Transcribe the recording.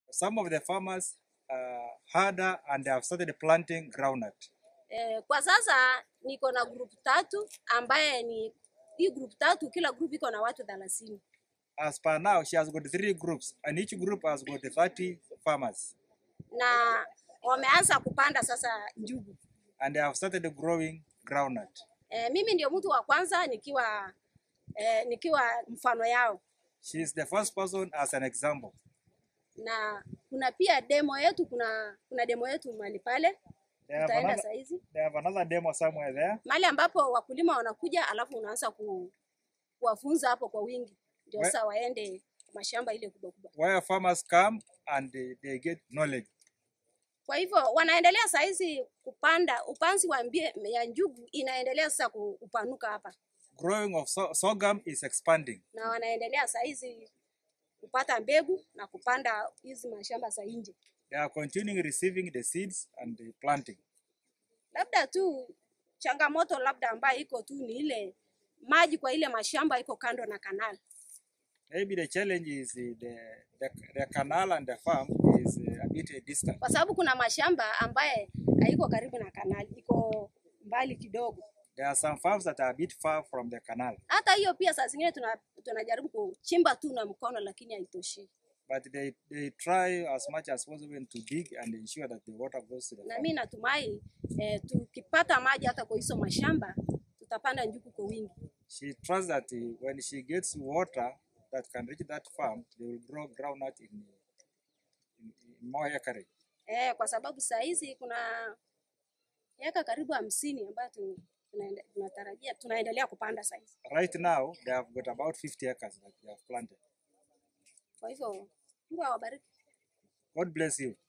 Some of the farmers uh, had uh, and they have started planting groundnut. Eh, kwa sasa niko na group tatu ambaye ni hii group tatu, kila group iko na watu thelathini As per now, she has got three groups, and each group has got 30 farmers, na wameanza kupanda sasa njugu. and they have started growing groundnut. Eh, mimi ndio mtu wa kwanza nikiwa eh, nikiwa mfano yao, She is the first person as an example. na kuna pia demo yetu, kuna kuna demo yetu mahali pale They have, tutaenda another, saa hizi they have another demo somewhere there. mahali ambapo wakulima wanakuja, alafu unaanza ku, kuwafunza hapo kwa wingi, ndio We- sasa waende mashamba ile kubwa kubwa. where farmers come and they, they get knowledge. Kwa hivyo wanaendelea saa hizi kupanda, upanzi wa mbie, ya njugu inaendelea sasa ku- kupanuka hapa, Growing of so- sorghum is expanding. na wanaendelea saa hizi kupata mbegu na kupanda hizi mashamba za nje. They are continuing receiving the seeds and the planting. Labda tu changamoto labda ambayo iko tu ni ile maji kwa ile mashamba iko kando na kanali. Maybe the challenge is uh, the, the, the canal and the farm is uh, a bit uh, distant. kwa sababu kuna mashamba ambaye haiko karibu na kanali, iko mbali kidogo. There are some farms that are a bit far from the canal, Hata hiyo pia saa zingine tuna, tunajaribu kuchimba tu na mkono, lakini haitoshi. but they, they try as much as possible to dig and ensure that the water goes to the Na farm. mimi natumai eh, tukipata maji hata kwa hizo mashamba tutapanda njugu kwa wingi. She trusts that uh, when she gets water that can reach that farm, they will grow groundnut in, in, in more acreage. Eh, kwa sababu saa hizi kuna miaka karibu hamsini ambayo tu- tunaende- tunatarajia tunaendelea kupanda saa hizi. Right now, they have got about 50 acres that they have planted. Kwa hivyo Mungu awabariki. God bless you.